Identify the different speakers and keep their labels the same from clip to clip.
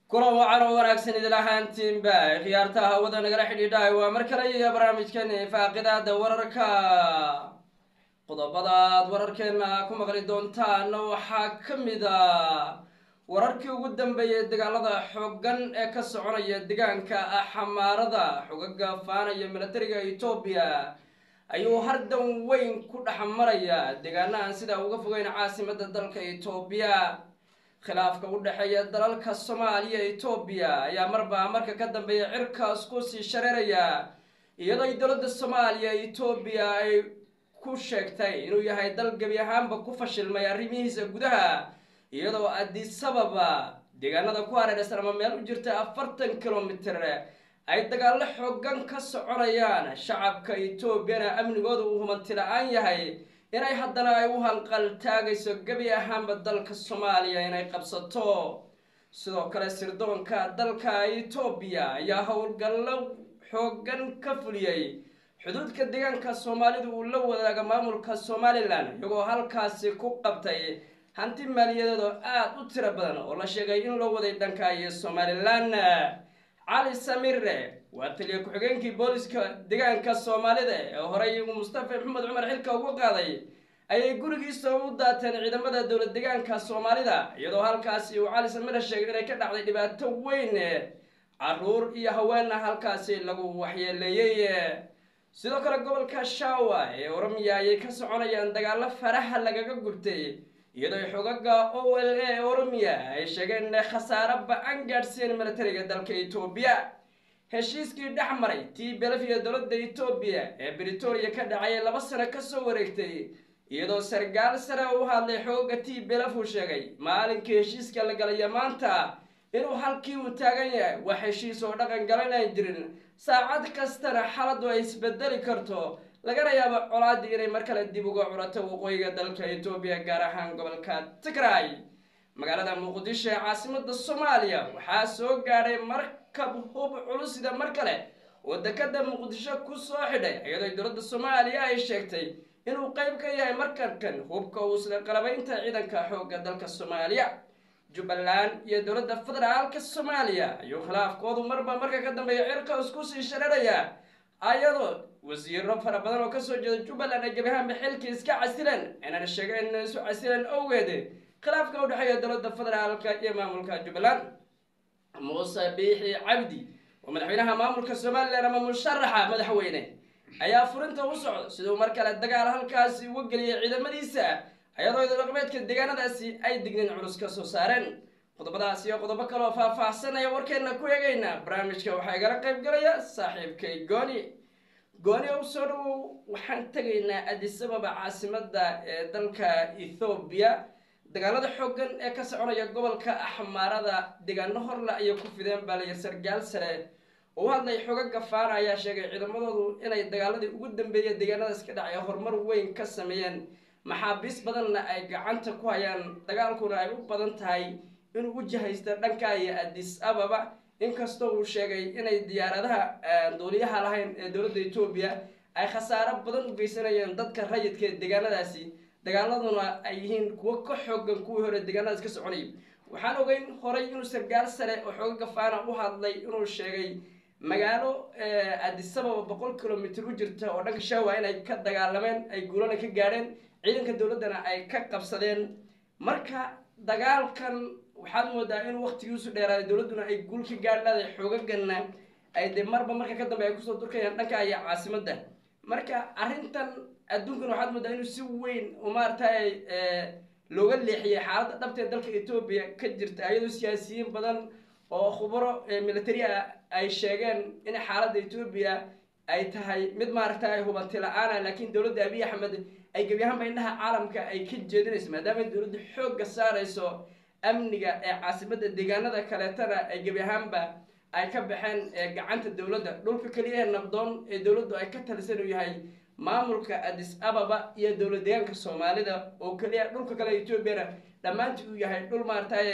Speaker 1: kulan wacan oo wanaagsan idil ahaantiinba khiyaartaha hawada nagala xidhiidhahay waa mar kale iyo barnaamijkeeni faaqidaada wararka qodobada aad wararkeena ku maqli doontaan waxaa ka mid a wararkii ugu dambeeyay dagaalada xoogan ee ka soconaya deegaanka xamaarada xogaga faanaya milatariga etoobiya ayuu hardan weyn ku dhex maraya deegaanahan sidaa uga fogeyn caasimada dalka etoobiya khilaafka u dhexeeya dalalka soomaaliya etoobiya ayaa marba marka ka dambeeya cirkaas ku sii shareeraya iyadoo ay dowladda soomaaliya etoobiya ay ku sheegtay inuu yahay dal gebi ahaanba ku fashilmay arrimihiisa gudaha iyadoo adisababa deegaanada ku hareeraysan ama meel u jirta afartan kilomitir ay dagaallo xoogan ka soconayaan shacabka etoobiyana amnigooda uu humanti la-aan yahay inay haddana ay u hanqal taagayso gebi ahaanba dalka soomaaliya inay qabsato sidoo kale sirdoonka dalka etoobiya ayaa howlgallo xoogan ka fuliyey xuduudka deegaanka soomaalidu uu la wadaaga maamulka somalilan iyagoo halkaasi ku qabtay hanti maaliyadeed oo aada u tiro badan oo la sheegay in loo waday dhanka iyo somalilan cali samire waa taliya ku-xigeenkii booliska deegaanka soomaalida ee horey mustafa maxamed cumar xilka ugu qaaday ayay gurigiisa u daateen ciidamada dowlad deegaanka soomaalida iyadoo halkaasi uu cali samire sheegay inay ka dhacday dhibaato weyn caruur iyo haweenna halkaasi lagu waxyeeleeyey sidoo kale gobolka shawa ee oromiya ayay ka soconayaan dagaalo faraha lagaga gubtay iyadoo xogaga o l a oromiya ay sheegeen inay khasaaro ba-an gaadhsiiyeen milatariga dalka etoobiya heshiiskii dhex maray tii belafiya dowladda etoobiya ee britoria ka dhacay laba sano kasoo wareegtay iyadoo sargaal sare u hadlay xooga tii belafuu sheegay maalinkii heshiiska la galaya maanta inuu halkii uu taagan yahay wax heshiis oo dhaqan galanay jirin saacad kastana xaladu ay isbedeli karto lagana yaabo colaadii inay mar kale dib uga curato waqooyiga dalka etoobiya gaar ahaan gobolka tigray magaalada muqdisho ee caasimada soomaaliya waxaa soo gaadhay markab hub culusida mar kale oo dekada muqdisho ku soo xidhay iyadoo dowladda soomaaliya ay sheegtay inuu qeyb ka yahay markankan hubka uu isla qalabaynta ciidanka xoogga dalka soomaaliya jubbaland iyo dowladda federaalka soomaaliya ayuu khilaafkoodu marba marka ka dambeeya cirka isku sii shareeraya ayadoo wasiiro fara badan oo kasoo jeeda jubbaland ay gebi ahaanba xilkii iska casileen inaan sheegeen inay isu casileen owgeed khilaafka u dhexeeya dowladda federaalka iyo maamulka jubbaland muuse biixi cabdi oo madaxweynaha maamulka somalilan ama musharaxa madaxweyne ayaa furinta u socda siduu mar kale dagaal halkaasi uga geliyay ciidamadiisa ayadoo idodhaqmeedka deegaanadaasi ay digniin culus ka soo saareen qodobadaas iyo qodobo kaleoo faah-faahsanaya warkeena ku eegayna barnaamijka waxaa igala qayb galaya saaxiibkay gooni gooni ow soo dhawow waxaan tegaynaa adisababa caasimada ee dalka ethoobiya dagaalada xoogan ee ka soconaya gobolka axmaarada deegaano horle ayay ku fideen baaliya sargaal sare oo u hadlay xoogaga faana ayaa sheegay ciidamadoodu inay dagaaladii ugu dambeeya deegaanadaas ka dhacay horumar weyn ka sameeyeen maxaabiis badanna ay gacanta ku hayaan dagaalkuna ay u badan tahay inuu u jahaysta dhanka iyo adis ababa inkastoo uu sheegay inay diyaaradaha duuliyaha lahayn ee dowladda etoobiya ay khasaaro badan u geysanayeen dadka rayidka ee deegaanadaasi dagaaladuna ay yihiin kuwo ka xoogan kuwii hore deegaanadaas ka soconayay waxaan ogeyn horay inuu sargaal sare oo xoogaga faana u hadlay inuu sheegay magaalo adisababa boqol kilomitr u jirta oo dhanka shawa inay ka dagaalameen ay guulana ka gaadheen ciidanka dowladdana ay ka qabsadeen marka dagaalkan waxaad moodaa in waktigiisu dheeraaday dowladduna ay guul ka gaadh leedahay xoogagana ay dee marba marka ka dambe ay kusoo durkayaan dhanka iyo caasimadda marka arrintan adduunkan waxaad moodaa inuu si weyn oo maaragtay looga leexiyay xaaladda dhabta ee dalka etoobiya ka jirta iyadoo siyaasiyiin badan oo khubaro military ah ay sheegeen in xaaladda etoobiya ay tahay mid maaragtay hubanti la-aana laakiin dowladda abiy axmed ay gebi ahaanba indhaha caalamka ay ka jeedinayso maadaama dowladda xoogga saarayso amniga ee caasimada deegaanada kaleetana ay gebi ahaanba ay ka baxeen gacanta dowladda dhulka keliya ee nabdoon ee dowladdu ay ka talisan uu yahay maamulka adis ababa iyo dowlad deegaanka soomaalida oo keliya dhulka kale etoobiyana dhammaantii uu yahay dhul maaragtay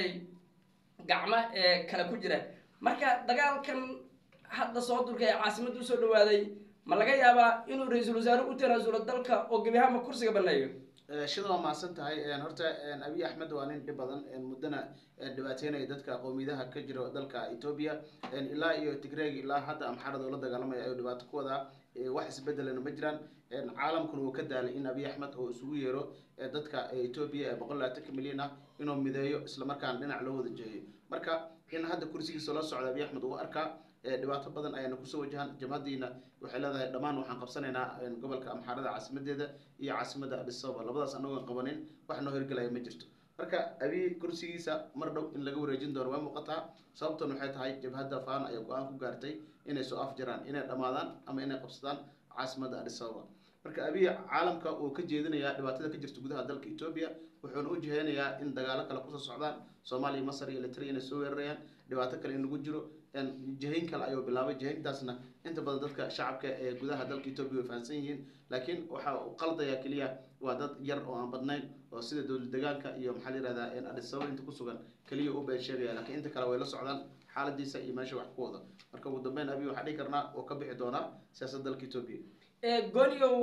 Speaker 1: gacmo ee kale ku jira marka dagaalkan hadda soo durka ee caasimadda usoo dhawaaday ma laga yaabaa inuu ra-iisul wasaare u tanaasulo dalka oo gebi ahaanba kursiga baneeyo
Speaker 2: shida waa mahadsan tahay horta abiy axmed waa nin dhib badan muddana dhibaateynaya dadka qowmiyadaha ka jiro dalka etoobiya ilaa iyo tigreeg ilaa hadda amxaarada ula dagaalamaya ayuu dhibaato ku wadaa wax isbedelana ma jiraan caalamkuna wuu ka daalay in abiy axmed oo isugu yeero dadka etoobiya ee boqol labaatanka milyan ah inuu mideeyo islamarkaana dhinac loo wada jeeyo marka in hadda kursigiisa loo socda abiy axmed uu arkaa dhibaato badan ayaana kusoo wajahan jabhadiina waxay leedahay dhammaan waxaan qabsanaynaa gobolka amxaarada caasimadeeda iyo caasimada adisababa labadaas anagoon qabanin wax noo hirgelaya ma jirto marka abiy kursigiisa mar dhow in laga wareejin doono waa muuqataa sababtan waxay tahay jabhadda faan ayaa go-aan ku gaartay inay soo afjaraan inay dhammaadaan ama inay qabsadaan caasimada adisababa marka abiy caalamka uu ka jeedinayaa dhibaatada ka jirta gudaha dalka etoobiya wuxuuna u jiheynayaa in dagaalo kale kusoo socdaan soomaaliya masar iyo litria inay soo weerarayaan dhibaato kale in lagu jiro jihayn kale ayuu bilaabay jihayntaasna inta badan dadka shacabka ee gudaha dalka etoobiya way fahamsan yihiin laakiin waxa uu qaldayaa keliya waa dad yar oo aan badnayn oo sida dowlad degaanka iyo maxaa la yihahdaa adisababa inta kusugan keliya u been sheegaya lakiin inta kale way la socdaan xaaladiisa iyo meesha wax ku wada marka ugu dambeyn abiy waxaa dhihi karnaa oo ka bixi doonaa siyaasadda dalka etoobiya
Speaker 1: golyow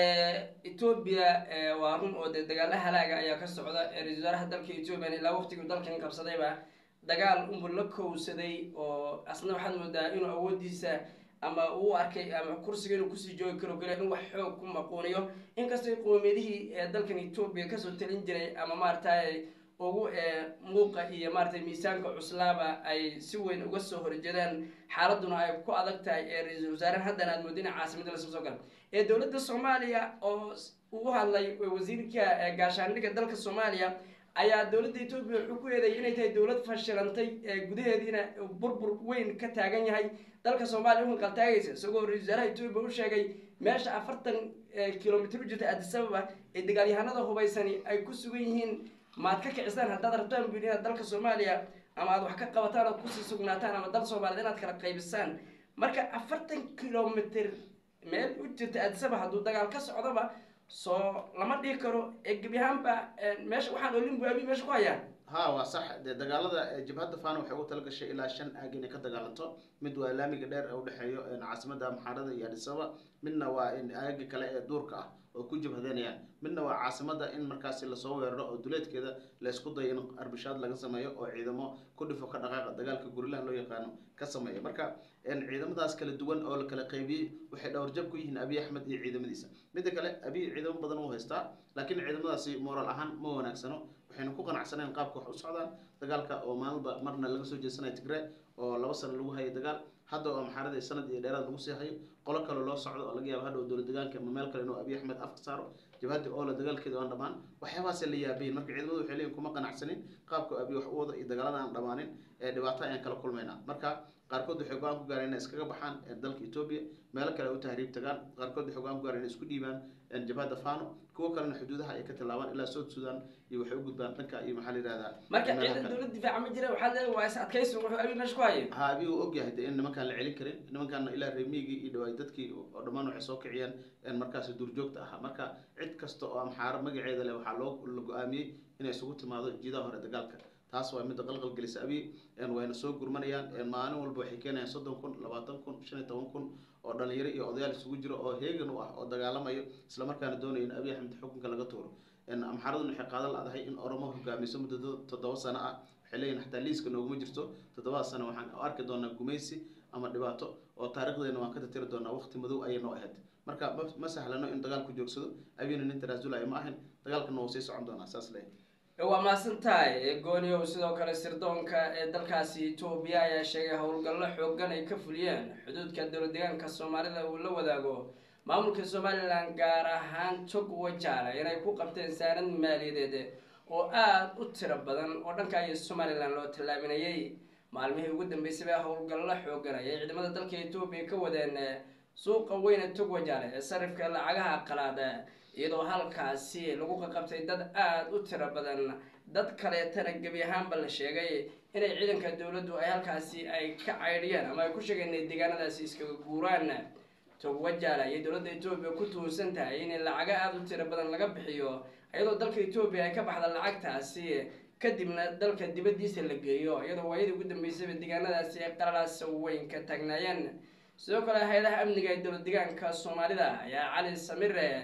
Speaker 1: etoobiya waa run oo dee dagaalo halaaga ayaa ka socda ra-isul wasaaraha dalka etoobiya ilaa waqtigii dalkan qabsadayba dagaal unbu la kowsaday oo asna waxaad moodaa inuu awoodiisa ama uu arkay ama kursiga inuu kusii joogi karo kale in wax xoog ku maquuniyo inkastoo qoomiyadihii dalkan etoobiya kasoo talin jiray ama maaragtay ugu muuqa iyo maaratay miisaanka cuslaaba ay si weyn uga soo horjeedaan xaaladuna ay ku adag tahay ee ra-iisul wasaaren haddana aad moodina caasimada lasoo soo gala ee dowladda soomaaliya oo uu hadlay wasiirka gaashaandhigga dalka soomaaliya ayaa dowladda etoobiya wuxuu ku eedeeyay inay tahay dowlad fashilantay gudaheediina burbur weyn ka taagan yahay dalka soomaaliya u hanqaltaagaysa isagoo ra-isul wasaaraha etoobiya u sheegay meesha afartan kilomitr u jirta adisababa ee dagaalyahanada hubaysani ay ku sugan yihiin maad ka kicisaan haddaad rabtaan buu inaad dalka soomaaliya ama aad wax ka qabataan oad kusii sugnaataan ama dal soomaaliyed inaad kala qaybisaan marka afartan kilomitr meel u jirta adisaba hadduu dagaal ka socdoba soo lama dhihi karo gebi ahaanba meesha waxaan olin bu abi meesha ku hayaa
Speaker 2: ha waa sax dee dagaalada jabhadda fana waxay ugu talagashay ilaa shan aag inay ka dagaalanto mid waa laamiga dheer ee udhexeeyo caasimada amxaarada iyo adisababa midna waa aagi kale ee duurka ah oo ku jabhadeynayaan midna waa caasimada in markaasi lasoo weeraro oo duleedkeeda la isku dayo in arbishaad laga sameeyo oo ciidamo ku dhifo ka dhaqaaqa dagaalka gurilaha loo yaqaano ka sameeya marka ciidamadaas kala duwan oo la kala qaybiyey waxay dhowrjab ku yihiin abiy axmed iyo ciidamadiisa midda kale abiy ciidamo badan uu haystaa laakiin ciidamadaasi moral ahaan ma wanaagsano waxayna ku qanacsaneen qaabka wax u socdaan dagaalka oo maalinba marna laga soo jeesanaya tigre oo laba sano lagu hayay dagaal hadda oo amxaarada sanad iyo dheeraad lagu sii hayo qolo kale loo socdo oo laga yaabo hadhow dowlad degaanka ama meel kale inuu abiy axmed afka saaro jabhadda oola dagaalkeeda aan dhammaan waxyaabahaasay la yaabayin marka ciidamadu waxay leeyihin kuma qanacsanin qaabka abiy wax u wada iyo dagaalada aan dhammaanin ee dhibaato ayaan kala kulmaynaa marka qaarkood waxay go-aan ku gaareen inay iskaga baxaan dalka etoobiya meelo kale u tahriib tagaan qaarkood waxay go-aan ku gaareen inay isku dhiibaan jabhadda fano kuwo kalena xuduudaha ay ka tilaabaan ilaa south sudan iyo waxay u gudbaan dhanka iyo maxaa la yihahdaa
Speaker 1: marka ciidan dowlad difaaca ma jira waxaa leeyahay waa is adkaysi wuxuu abi meesha ku hayay
Speaker 2: ha abiy uu ogyahay de in nimankaan la celin karin nimankaana ilaa reemiyigii iyo dhawaay dadkii oo dhammaan waxay soo kiciyeen markaasi duurjoogta ahaa marka cid kasta oo amxaaro magaceeda leh waxaa loo la go-aamiyey inay isugu timaado jiidaha hore dagaalka taas waa midda qalqal gelisa abiy wayna soo gurmanayaan maalin walba waxay keenayaan soddon kun labaatan kun shan iyo toban kun oo dhalinyaro iyo odayaal isugu jiro oo heegan u ah oo dagaalamayo islamarkaana doonaya in abiy axmed xukunka laga tuuro amxaaraduna waxay qaadan ladahay in oromo hogaamiso muddo toddoba sano ah waxay leeyihin xataa liiska nooguma jirto toddobada sano waxaan arki doonaa gumaysi ama dhibaato oo taarikhdeena waan ka tirtiri doonaa waqti madow ayay noo ahayd marka ma sahlano in dagaalku joogsado abiyna nin tanaasulayo ma ahin dagaalkana wuu sii socon doonaa saas leeyahay
Speaker 1: waa mahadsan tahay gooniow sidoo kale sirdoonka ee dalkaasi etoobiya ayaa sheegay howlgallo xoogan ay ka fuliyeen xuduudka dowlad deegaanka soomaalida uu la wadaago maamulka somalilan gaar ahaan tog wajaale inay ku qabteen saanad maaliyadeed oo aada u tiro badan oo dhanka iyo somalilan loo tallaabinayay maalmihii ugu dambeysay baa howlgallo xoogan ayay ciidamada dalka etoobiya ka wadeen suuqa weyne tog wajaale ee sarifka lacagaha qalaada iyadoo halkaasi lagu qaqabtay dad aada u tiro badan dad kaleetana gebi ahaanba la sheegay inay ciidanka dowladdu ay halkaasi ay ka caydhiyaan ama ay ku sheegeen inay deegaanadaasi iskaga guuraan togwajaala iyo dowladda etoobiya ku tuursan tahay in lacago aada u tiro badan laga bixiyo iyadoo dalka etoobiya ay ka baxda lacagtaasi kadibna dalka dibaddiisa la geeyo iyadoo waayadii ugu dambeysayba deegaanadaasi ay qalalaas weyn ka taagnaayeen sidoo kale hay-adaha amniga ee dowlad deegaanka soomaalida ayaa cali samire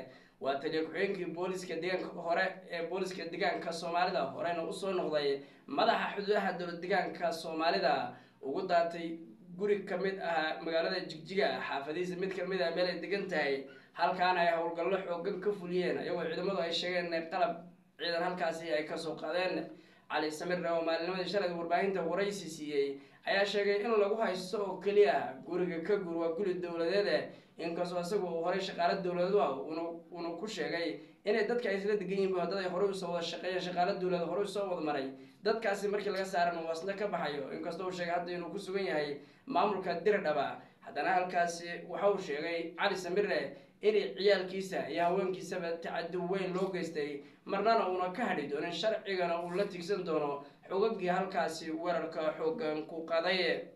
Speaker 1: waa taliya ku-xigeenkii booliska deegaanka hore ee booliska deegaanka soomaalida horena usoo noqday madaxa xuduudaha dowlad deegaanka soomaalida ugu daatay guri kamid ah magaalada jigjiga xaafadihiisa mid kamid ah meel ay degan tahay halkaana ay howlgallo xoogan ka fuliyeen iyagoo ciidamadu ay sheegeen inay qalab ciidan halkaasi ay kasoo qaadeen cali samirre oo maalinimadii shalay warbaahinta waraysi siiyey ayaa sheegay in lagu haysto oo keliya guriga ka gur waa guri dowladeede inkastoo isagu uu horay shaqaalo dowladeed ah uuna ku sheegay inay dadka ay isla degan yihiin dad ay horey usoo wada shaqeeyeen shaqaalo dowladeed horey usoo wada maray dadkaasi markii laga saaran uu asna ka baxayo inkastoo uu sheegay hadda inuu ku sugan yahay maamulka dirdhaba haddana halkaasi waxa uu sheegay cali samirre inay ciyaalkiisa iyo haweenkiisaba tacadi weyn loo geystay marnana uuna ka hadhi doonin sharcigana uu la tigsan doono xogagii halkaasi weerarka xoogan ku qaday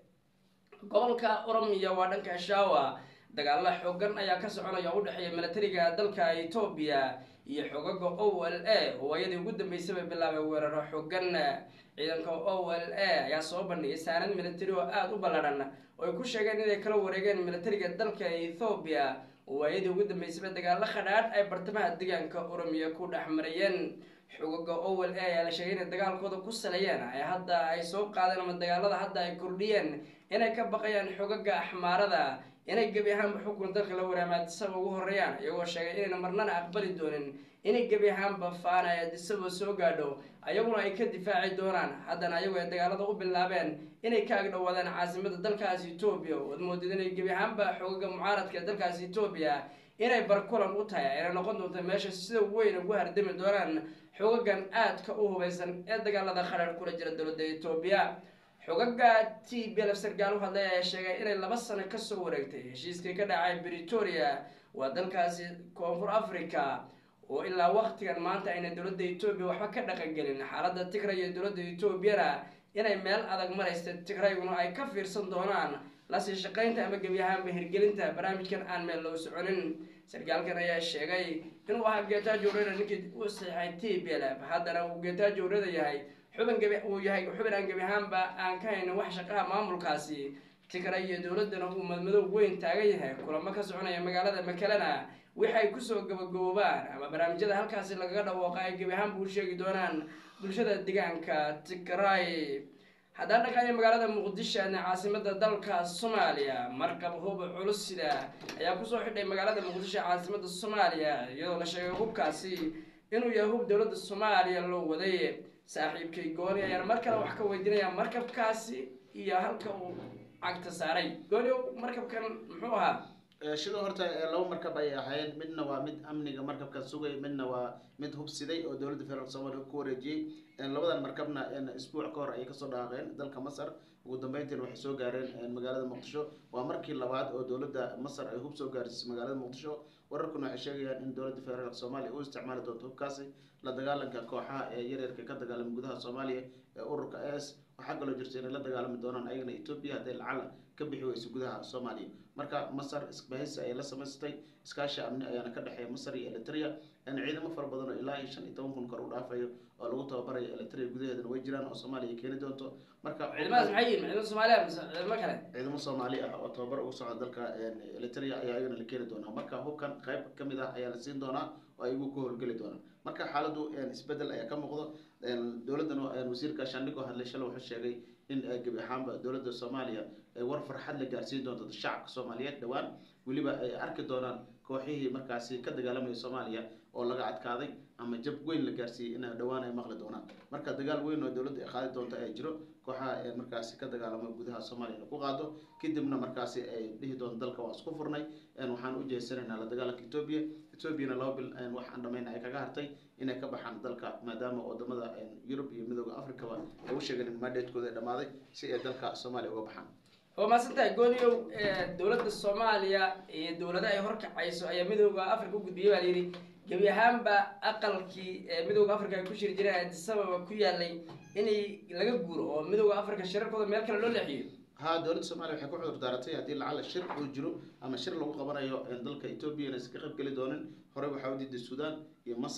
Speaker 1: gobolka oromiya waa dhanka shaawa dagaalo xoogan ayaa ka soconaya u dhexeeya milatariga dalka etoobiya iyo xogaga o l a oo ayadii ugu dambeysaba bilaabay weeraro xoogan ciidanka o l a ayaa soo bandhigay saanad milatari oo aada u ballaadhan oo ay ku sheegeen inay kala wareegeen milatariga dalka ethoobiya oo ayadii ugu dambeysaba dagaalo khadhaadh ay bartamaha deegaanka oromiya ku dhex marayeen xogaga o l a ayaa la sheegay inay dagaalkooda ku saleeyeen ay hadda ay soo qaadeen ama dagaalada hadda ay kordhiyeen inay ka baqayaan xogaga axmaarada inay gebi ahaanba xukun dalka la waraamaa disaba ugu horeeyaan iyagoo sheegay inayna marnana aqbali doonin inay gebi ahaanba faana ay disaba soo gaadho ayaguna ay ka difaaci doonaan haddana ayagu ay dagaalada u bilaabeen inay ka agdhowaadaan caasimada dalkaasi etoobiya oad moodid inay gebi ahaanba xogaga mucaaradka ee dalkaasi etoobiya inay barkulan u tahay ayna noqon doonto meesha sida weyn ugu hardami doonaan xogagan aadka u hubaysan ee dagaalada khadhaar kula jira dowladda etoobiya xogaga t b lf sargaal u hadlay ayaa sheegay inay laba sano kasoo wareegtay heshiiskii ka dhacay britoria waa dalkaasi koonfur africa oo ilaa waktigan maanta ayna dowladda etoobiya waxba ka dhaqangelin xaaladda tigray iyo dowladda etoobiyana inay meel adag maraysta tigrayguna ay ka fiirsan doonaan lasii shaqaynta ama gebi ahaanba hirgelinta barnaamijkan aan meel loo soconin sargaalkan ayaa sheegay inuu ahaa geetaajo ureda ninkii u saxay t b lf haddana uu geetaajo ureda yahay xubin gebi uu yahay xubin aan gebi ahaanba aan ka haynin wax shaqaha maamulkaasi tigray iyo dowladdana uu madmadow weyn taagan yahay kulamo ka soconaya magaalada makalena waxay kusoo gabagaboobaan ama barnaamijyada halkaasi lagaga dhawooqa ay gebi ahaanba u sheegi doonaan bulshada deegaanka tigray haddaan dhaqaaya magaalada muqdisho ana caasimada dalka soomaaliya markab hub culus sida ayaa kusoo xidhay magaalada muqdisho caasimada soomaaliya iyadoo la sheegay hubkaasi inuu yahay hub dowladda soomaaliya loo waday saaxiibkay gooni ayaan mar kale wax ka weydiinaya markabkaasi iyo halka uu cagta saaray gooni markabkan muxuu ahaa
Speaker 2: sida horta laba markab ay ahaayeen midna waa mid amniga markabka sugay midna waa mid hubsiday oo dowladda federaalk soomaliya ku wareejiyey labadan markabna isbuuc ka hor ayay kasoo dhaqaaqeen dalka masar ugu dambeyntiina waxay soo gaareen magaalada muqdisho waa markii labaad oo dowladda masar ay hub soo gaarsiisay magaalada muqdisho wararkuna waxay sheegayaan in dowladda federaalk soomaaliya u isticmaali doonto hubkaasi la dagaalanka kooxaha ee yaryarka ka dagaalama gudaha soomaaliya ee ururka s waxaa kaloo jirta inay la dagaalami doonaan ayagana etoobiya hadday lacala ka bixi weyso gudaha soomaaliya marka masar isbahaysi ayay la samaystay iskaashi amni ayaana ka dhexeeya masar iyo eritrea ciidamo fara badan oo ilaa iyo shan iyo toban kun kor u dhaafayo oo lagu tababarayo eritrea gudaheedana way jiraan oo soomaaliya keeni doonto marka
Speaker 1: ciidamadaas maxay yihin ciidamo soomaaliya mise ciidamo kale
Speaker 2: ciidamo soomaali ah oo tababar ugu socda dalka eritrea ayaa ayagana la keeni doonaa marka hubkan qayb kamid ah ayaa la siin doonaa oo ay igu ka howlgeli doonaan marka xaaladu isbedel ayaa ka muuqdo dowladdan wasiirka shandhig oo hadlay shalay wuxuu sheegay in gebi ahaanba dowladda soomaaliya ay war farxad la gaarsiin doonto shacabka soomaaliyeed dhowaan weliba ay arki doonaan kooxihii markaasi ka dagaalamaya soomaaliya oo laga adkaaday ama jab weyn la gaarsiiyey in dhowaan ay maqli doonaan marka dagaal weyn oo dowladda ay qaadi doonto ayaa jiro kooxaha markaasi ka dagaalama gudaha soomaaliya ina ku qaado kadibna markaasi ay dhihi doonto dalka waa isku furnay waxaan u jeesanaynaa la dagaalanka etoobiya etoobiyana laba bil wax aan dhamayn ay kaga hartay inay ka baxaan dalka maadaama wadamada yurub iyo midooda africaba ay u sheegeen in mandatekooda ay dhamaaday si ay dalka soomaaliya uga baxaan
Speaker 1: waa mahadsantahay gooniyow dowladda soomaaliya iyo dowlada ay horkacayso ayaa midooda africa u gudbiyay baa layidhi gebi ahaanba aqalkii midooda africa ay ku shiri jireen adisababa ku yaalay inay laga guuro oo midooda africa shirarkooda meel kale loo leexiyo
Speaker 2: ha dowladda soomaliya waxay ku cudur daaratay haddii lacala shir uu jiro ama shir lagu qabanayo dalka etoobiya inaysan ka qayb geli doonin horey waxaa u diiday suudaan iyo masar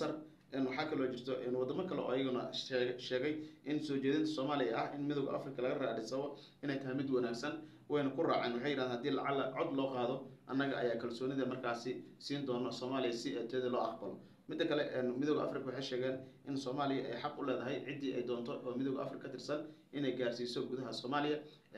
Speaker 2: waxaa kaloo jirto wadamo kale oo ayaguna sheegay in soo jeedinta soomaaliya ah in midooda africa laga raadhisabo inay tahay mid wanaagsan wayna ku raaceen waxay yidhahdeen haddii lacala cod loo qaado annaga ayaa kalsoonida markaasi siin doona soomaaliya si teeda loo aqbalo midda kale midooda africa waxay sheegeen in soomaaliya ay xaq u leedahay ciddii ay doonto oo midooda africa ka tirsan inay gaarsiiso gudaha soomaaliya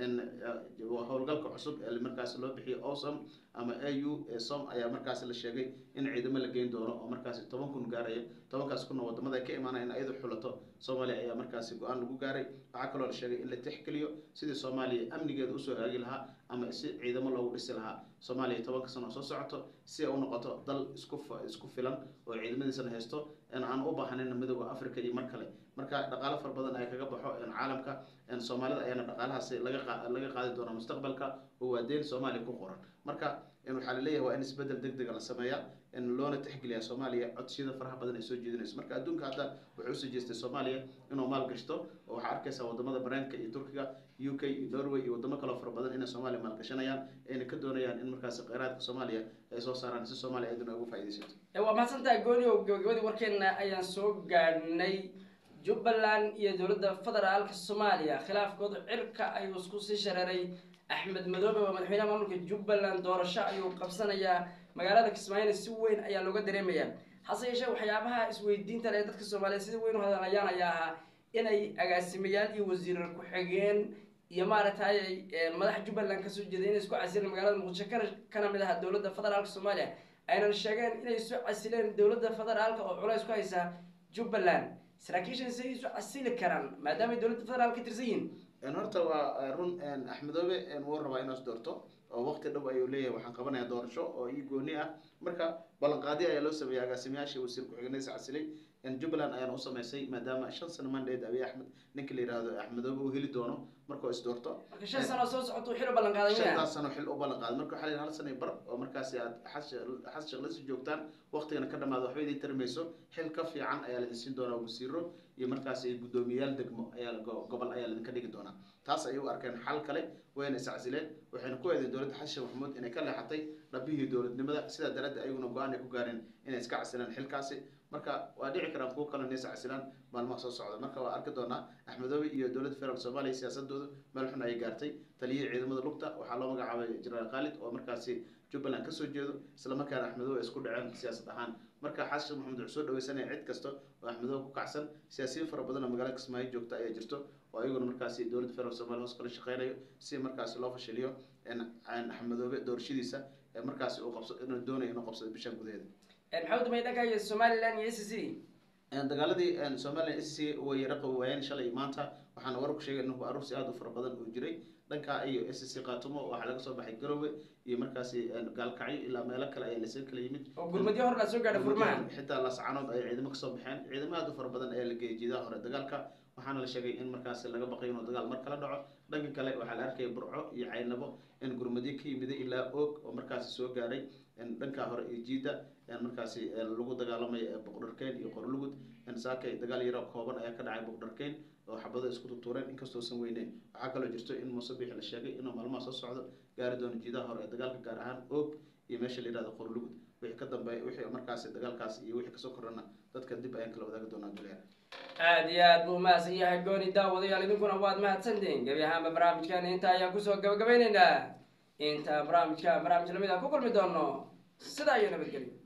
Speaker 2: howlgalka cusub ee markaasi loo bixiyo osom ama a u som ayaa markaasi la sheegay in ciidamo la geyn doono oo markaasi toban kun gaaraya tobankaas kunna wadamada ay ka imaanaya in ayadu xulato soomaaliya ayaa markaasi go-aan lagu gaaray waxaa kaloo la sheegay in la tixgeliyo sidii soomaaliya amnigeeda usoo hagaagi lahaa ama si ciidamo loogu dhisi lahaa soomaaliya tobanka sano oo soo socoto si ay u noqoto dal isku isku filan oo ciidamadiisana haysto aan u baahnayn midooda africa iyo mar kale marka dhaqaalo fara badan ay kaga baxo caalamka soomaalida ayaana dhaqaalahaasi laga laga qaadi doona mustaqbalka oo waa deen soomaaliya ku qoran marka waxaa laleeyahay waa in isbedel deg dega la sameeya loona tixgeliya soomaaliya codsiyada faraha badan ay soo jeedinayso marka adduunka hadda wuxuu usoo jeestay soomaaliya inuu maal gashto oo waxaa arkaysaa wadamada mareykanka iyo turkiga u k iyo norway iyo wadamo kaleo fara badan inay soomaaliya maalgashanayaan ayna ka doonayaan in markaasi kheyraadka soomaaliya ay soo saaraan si soomaaliya ayaduna ugu faaidaysato
Speaker 1: waa mahadsantaha gooni oo gabagabadii warkeena ayaan soo gaadhnay jubbaland iyo dowladda federaalka soomaaliya khilaafkooda cirka ayuu isku sii shareeray axmed madoobe waa madaxweynaha maamulka jubbaland doorasho ayuu qabsanayaa magaalada kismaayona si weyn ayaa looga dareemayaa hase yeeshee waxyaabaha isweydiinta ee dadka soomaaliyeed sida weyn u hadlayaan ayaa ahaa inay agaasimayaal iyo wasiirar ku-xigeen iyo maaragtay madax jubbaland kasoo jeeday inay isku casileen magaalada muqdisho kana kana mid aha dowladda federaalka soomaaliya aynan sheegeen inay isu casileen dowladda federaalka oo culays ku haysa jubbaland saraakiishan say isu casili karaan maadaama ay dowladda federaalka ka tirsan yihiin
Speaker 2: horta waa run axmedoobe wuu rabaa inaas doorto oo waqti dhow ayuu leeyahay waxaan qabanaya doorasho oo ii gooni ah marka ballanqaadi ayaa loo sameeyay agaasimayaasha wasiir ku-xigeenadiisa casilay jubbaland ayaan u sameysay maadaama shan sano mandate abiy axmed ninka la yihahdo axmedoobe uu heli doono markuu is doorto
Speaker 1: marka shan sano soo socoto xil u ballan qaaday miya
Speaker 2: shantaas sano xil u ballan qaaday marka waxaa la yidhi hal sano iyo bar oo markaasi aad xas shaqlasi joogtaan waqtigana ka dhamaado waxba idin tarmayso xil ka fiican ayaa laidin siin doonaa wasiiro iyo markaasi guddoomiyayaal degmo ayaa gobol ayaa laidinka dhigi doonaa taas ayay u arkeen xal kale wayna iscasileen waxayna ku eedeen dowladda xashin maxamuud inay ka leexatay dhabihii dowladnimada sidaa daraaddeed ayaguna go-aan ay ku gaareen inay iska casilaan xilkaasi marka waa dhici karaan kuwo kale inay iscasilaan maalmaha soo socda marka waa arki doonaa axmedoobe iyo dowladda federaalk soomaaliya siyaasadooda meel xun ayay gaartay taliyihii ciidamada lugta waxaa loo magacaabay jenaraal khaalid oo markaasi jubbaland kasoo jeedo islamarkaana axmedoobe ay isku dhaceen siyaasad ahaan marka xasan maxamed wuxuu soo dhaweysanaya cid kasta oo axmedoobe ku kacsan siyaasiyiin fara badan oo magaalada kismaayo joogta ayaa jirto oo ayaguna markaasi dowladda federaalk somalia hoos kala shaqeynayo si markaasi loo fashiliyo axmedoobe doorashadiisa markaasi uu qabso inuu doonayo inuu qabsado bishan gudaheeda
Speaker 1: maxaa u dambeeyay dhanka iyo somaliland iyo s c
Speaker 2: dagaaladii somalilan s c way yara qabi waayeen shalay iyo maanta waxaana warar ku sheegay in aruursi aada u fara badan oo jiray dhanka iyo s c qaatumo waxaa laga soo baxay garowe iyo markaasi gaalkacyo ilaa meelo kale ayaa lasoo kala yimid
Speaker 1: oo gurmadyo hor la soo gaadha furmaha
Speaker 2: xitaa lascanood ayay ciidamo kasoo baxeen ciidamo aada u fara badan ayaa la geeyay jiidaha hore dagaalka waxaana la sheegay in markaasi laga baqay inuu dagaal mar kala dhaco dhanka kale waxaa la arkaya burco iyo caynabo in gurmadyo ka yimiday ilaa oog oo markaasi soo gaaray dhanka hore iyo jiida markaasi lagu dagaalamaya boqdharkeyn iyo qorlugud saakay dagaal yaro kooban ayaa ka dhacay boqdharkeyn oo xabado isku tutuureen inkastoosan weyneyn waxaa kaloo jirto in muuse biixi la sheegay inuu maalmaha soo socdo gaari doono jiidaha hore ee dagaalka gaar ahaan oog iyo meesha la yihahdo qorlugud wixii ka dambeeya wixii markaasi dagaalkaas iyo wixii kasoo korana dadka dib ayaan kala wadaagi doonaa duleer
Speaker 1: aada iyo aad buu mahadsan yahay gooni daawadayaal idinkuna waad mahadsantihiin gebi ahaanba barnaamijkan inta ayaan kusoo gabagabeyneynaa inta barnaamijka barnaamij lamid a ku kulmi doono sidaa iyo nabadgelyo